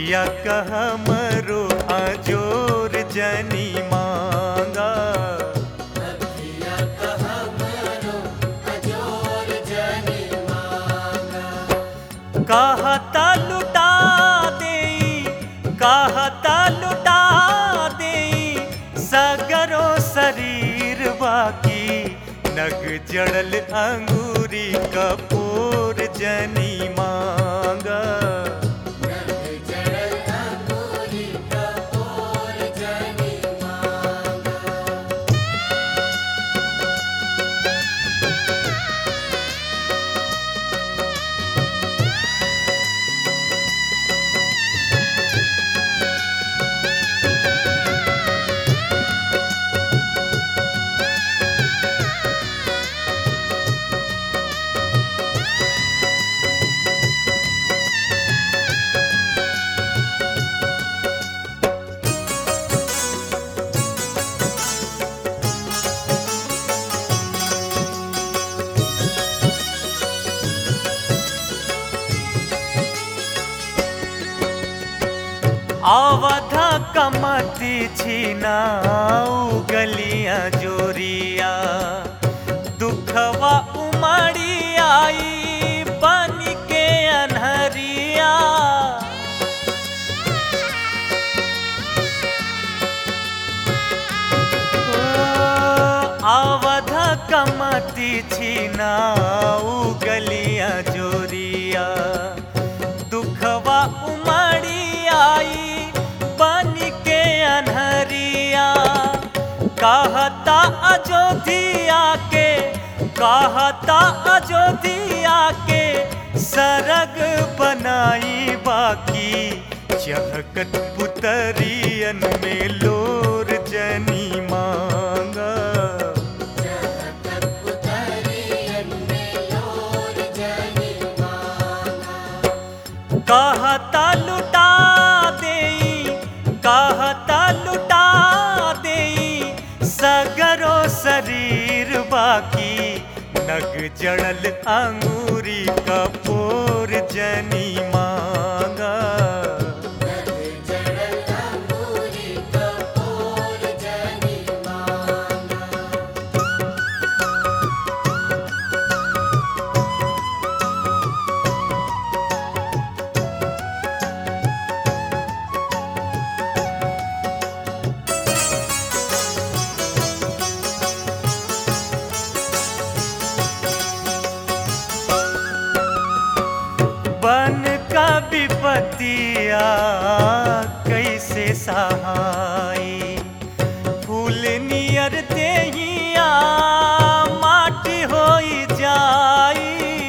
अखिया कहमरो अजोर जनी मांगा कहता लुटा दे कहता लुटा दे सगरो शरीर बाकी नग जड़ल अंगूरी कपूर जनी मांगा अवध कमती छिनाऊ गलियां जोरिया दुखवा उमड़ी आई बन के अनहरिया अवध कमती छिनाऊ गलियां जोरिया दुखवा उमड़ी आई बन के अनहरिया कहता अयोध्या के कहता अयोध्या के सरग बनाई बाकी चहकत पुतरियन में लोर जनी मांगा कहता लुटा दे कहता लुटा दे सगरो शरीर बाकी नग जड़ल अंगूरी कपूर जनी मांगा बन का विपतिया कैसे सहाई फूल नियर देहिया माटी होई जाई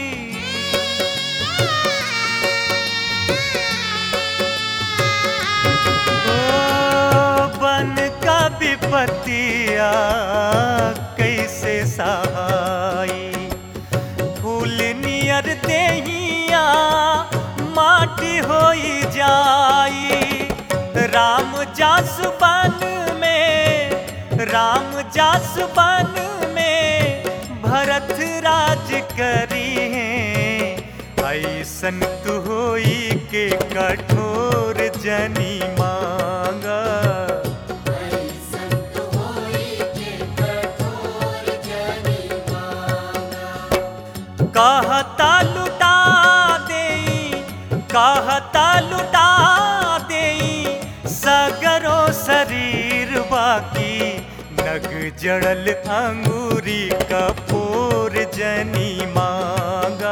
ओ बन का विपतिया कैसे सहाई फूल नियर देहिया माटी होई जाई राम जास बन में राम जास बन में भरत राज करी है ऐसन तू होई के कठोर जनी मांगा कहता लुटा दे कहता लुटा दे सगरो शरीर बाकी नग जड़ल अंगूरी कपूर जनी मांगा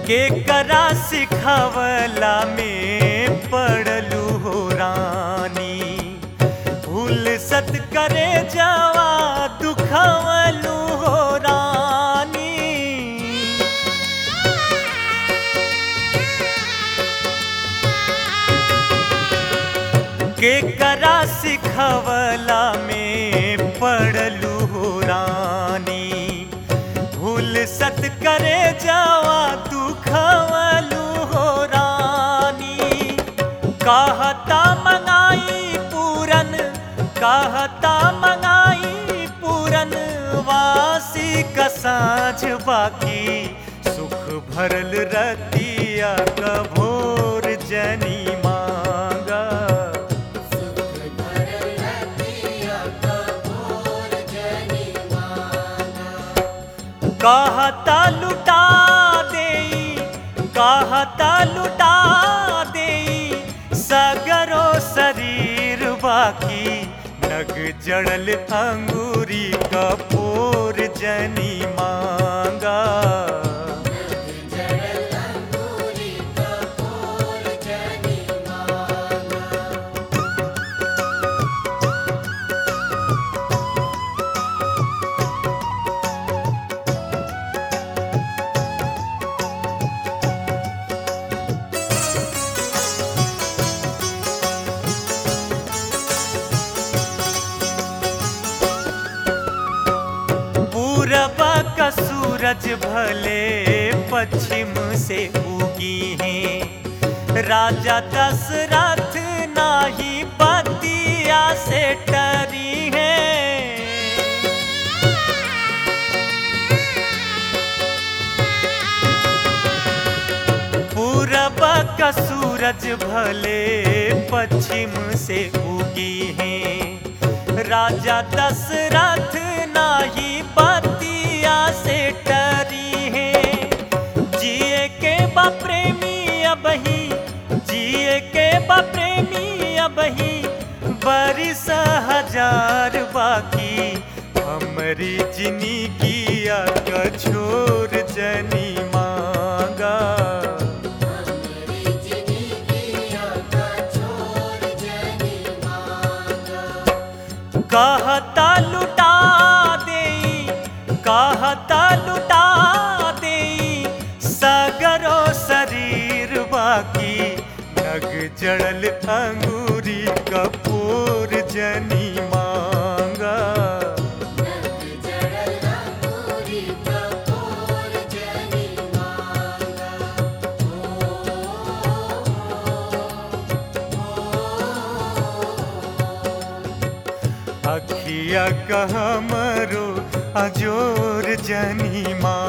के करा सिखावला में पड़लू हो रानी भूल सत करे जावा दुखवलू हो रानी के करा सिखवला में पड़लू हो रानी भूल सत करे जावा दुखवलू हो रानी कहता मंगाई पूरन कहता मंगाई पूरन वासी का साँझ बाकी सुख भरल रतिया कभोर जनी मांगा कहता लुटा देई कहता लुटा देई सगरो शरीर बाकी नग जड़ल अंगूरी कपूर जनी मांगा पूरब का सूरज भले पश्चिम से उगी है राजा दशरथ नाही बतिया से टरी है पूरब का सूरज भले पश्चिम से उगी है राजा दशरथ नाही बतिया से टरी है जिए के बा प्रेमी अबही जिए के बा प्रेमी अबही बरिस हजार बाकी हमरी जिंदगिया का छोर जनी मांगा कहता लुटा देई कहता लुटा देई सगरो शरीर बाकी नग जड़ल अंगूरी कपूर जनी मांगा अखिया कहमरो अजोर जनी माँ